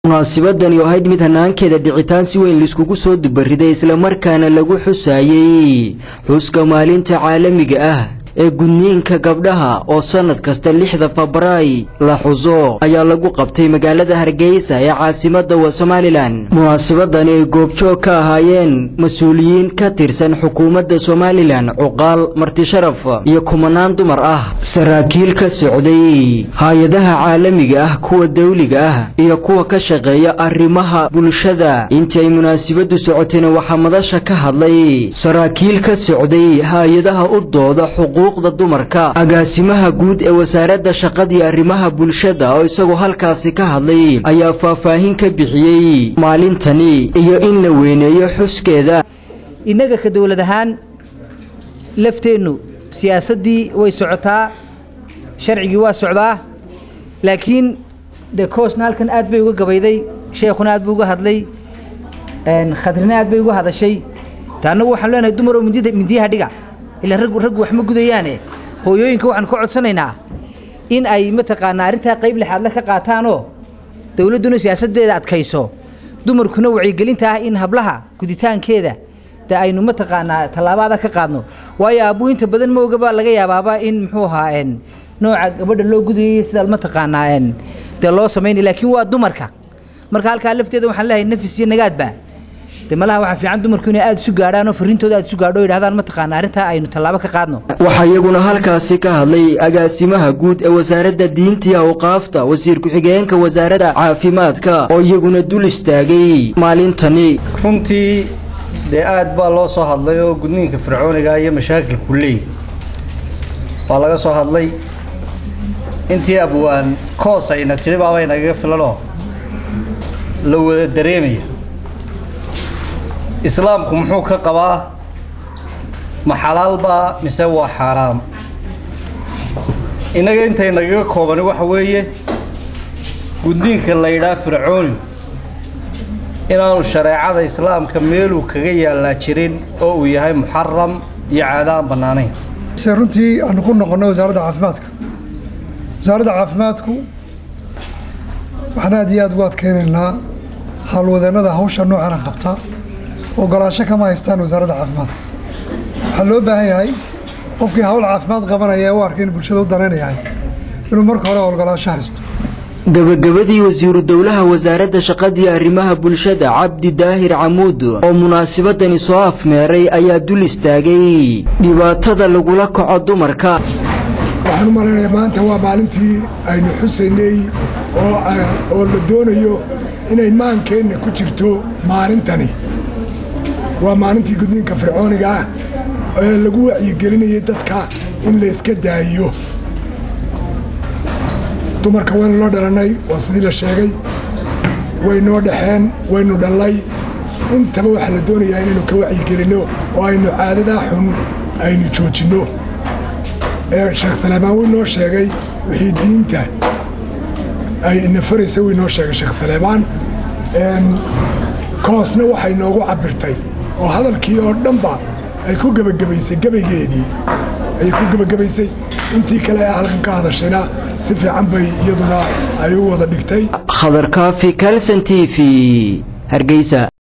munaasabadani oo ahayd mid hanaankeeda dhicitaan si weyn laiskugu soo dubariday islamarkaana lagu xusaayey xuska maalinta caalamiga ah ee gudniinka gabdhaha oo sannad kasta lixda febray la xuso ayaa lagu qabtay magaalada hargeysa ee caasimadda wa somalilan munaasabadani ay goobjoog ka ahaayeen mas-uuliyiin ka tirsan xukuumadda somalilan cuqaal martisharaf iyo kumanaan dumar ah saraakiil ka socday hay-adaha caalamiga ah kuwa dawliga ah iyo kuwa ka shaqeeya arrimaha bulshada intii ay munaasabaddu socotayna waxaa madasha ka hadlay saraakiil ka socday hay-adaha u dooda xuquuqda dumarka agaasimaha guud ee wasaaradda shaqadii arrimaha bulshada oo isagoo halkaasi ka hadlay ayaa faahfaahin ka bixiyey maalintani iyo in la weyneeyo xuskeeda innaga ka dowlad ahaan lafteennu siyaasaddii way socotaa sharcigii waa socdaa laakiin dee koosna halkan aad bay uga gabayday sheekhuna aad buu uga hadlay khadrina aad bay uga hadashay te annagu waxaan leenahay dumar oo mindiyaha dhiga ilaa raggu raggu wax ma gudayaane hooyooyinka waxaan ka codsanaynaa in ay mataqaanaa arrintaa qayb lixaadle ka qaataanoo dowladduna siyaasaddeeda adkayso dumarkuna wacyigelinta ah in hablaha guditaankeeda de aynu mataqaanaa tallaabaada ka qaadno waayo aabbuu inta badan ma ogaba laga yaabaaba in muxuu ahaa nooca gabadha loo gudayay sidaa mataqaanaa dee loo samaynay laakiin waa dumarka marka halkaa lafteeda waxaan leeyahay nafis iyo nagaadba de malaha waxaa fiican dumarku inay aada isu gaadhaan oo farriintooda aada isu gaadho o yidhahdaan mataqaana arrintaa aynu tallaabo ka qaadno waxaa iyaguna halkaasi ka hadlay agaasimaha guud ee wasaaradda diinta iyo awqaafta wasiir ku-xigeenka wasaaradda caafimaadka oo iyaguna dul istaagay maalintani runtii dee aad baa loo soo hadlay oo gudniinka fircooniga iyo mashaakilku leey waa laga soo hadlay intii abwaan koos ayna tidhi baabay nagaga filanoo la wada dareemaya islaamku muxuu ka qabaa ma xalaalbaa mise waa xaaraam innaga intay nagaga koobani waxa weeye guddiinka la yidhaha fircooni inaanu shareecada islaamka meeluu kaga yaallaa jirin oo uu yahay muxaram iyo caada aan bannaanayn se runtii aanu ku noqonno wasaaradda caafimaadka wasaaradda caafimaadku waxaan aad iyo aad ugu adkeynaynaa howlwadeennada hawsha noocana qabta ogolaansho kama haystaan wasaaradda caafimaadka waxaa loo baahan yahay qofkii hawl caafimaad qabanaya ee u arkay in bulshada u danaynayahay inuu marka hore ogolaansho haysto gabagabadii wasiiru dowlaha wasaaradda shaqadii arrimaha bulshada cabdi daahir camuud oo munaasabadani soo afmeeray ayaa dul istaagay dhibaatada lagula kaco dumarka waxaan u malaynayaa maanta waa maalintii aynu xusaynay oo la doonayo inay maankeenna ku jirto maalintani waa maalintii gudniinka fircooniga ah ee lagu wacyigelinayay dadka in la iska daayiyo dumarka waynu loo dhalannay waa sidii la sheegay waynoo dhexeen waynu dhallay intaba waxaa la doonayaa inaynu ka wacyigelinno oo aynu caadadaa xun aynu joojinno sheekh salaamaan wuu noo sheegay wixii diinta ay nafaraysa wuu noo sheegay sheekh salaamaan koosna waxay noogu cabirtay oo hadalkii oo dhanba ay ku gebagabaysay gabaygeedii ayay ku gebagabaysay intii kale ee halkan ka hadashayna si fiican bay iyaduna ay u wada dhigtay khadar kaafi kalson t v hargeysa